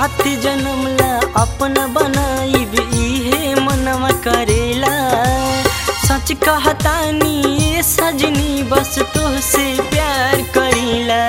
सात जन्म ला अपना बनाईब इहे मनवा करेला सच कहतानी ये सजनी बस तोहसे प्यार करीला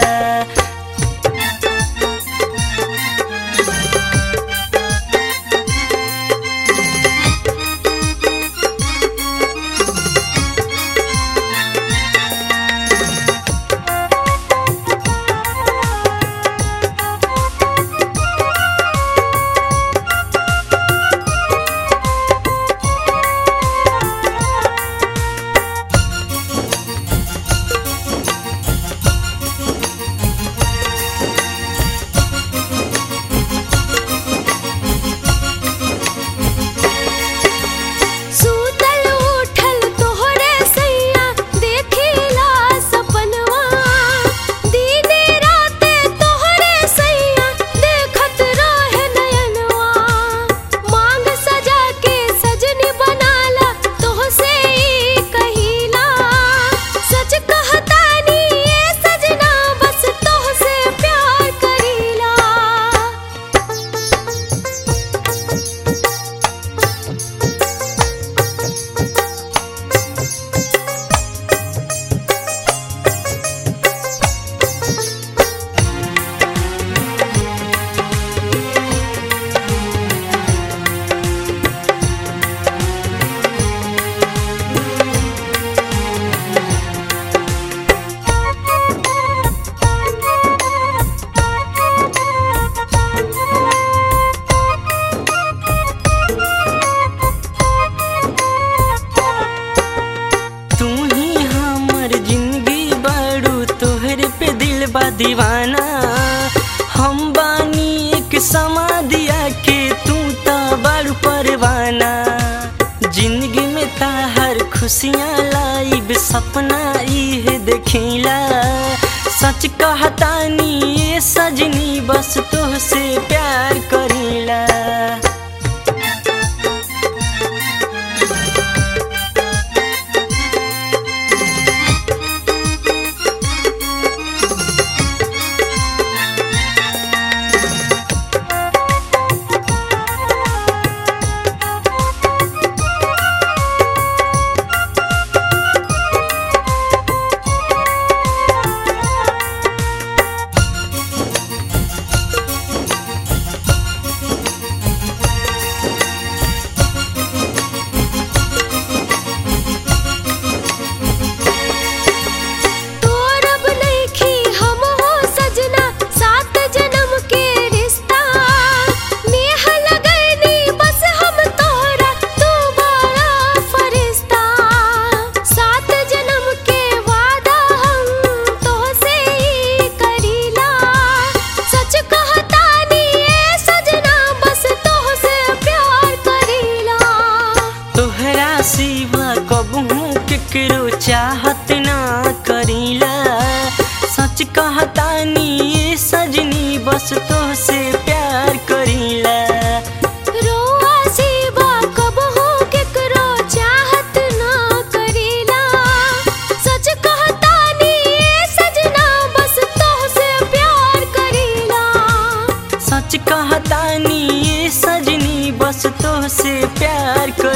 सूतल उठल तोहरे सैया देखिला सपनवा दीने राते तोहरे सैया देखत रहे नयनवा मांग सजा के सजनी बनाला तोहसे ई कहिला सच कहतानी ये सजना बस तोहसे प्यार करीला तू ही हमर जिंदगी बाड़ू तोहरे पे दिल बा दीवाना हम बानी एक समाधिया के तू ता बाड़ू परवाना जिंदगी में ताहर खुशियाँ लाइब सपना इहे देखिला सच कहतानी ये सजनी बस तोहसे प्यार करीला तोरब नइखी हम हो सजना सात जन्म के रिश्ता नेह लगैनी बस हम तोहरा तू बड़ा फरिश्ता सात जन्म के वादा हम तोहसे ही करीला सच कहतानी ये सजना बस तोहसे प्यार करीला तोहरा सिवा कबहू केकरो चाहत ना करीला सच कहतानी ये सजनी बस तोहसे प्यार करीला रोआ सिवा कबहू केकरो चाहत ना करीला सच कहतानी ये सजना बस तोहसे प्यार करीला सच कहतानी ये सजनी बस तोहसे प्यार कर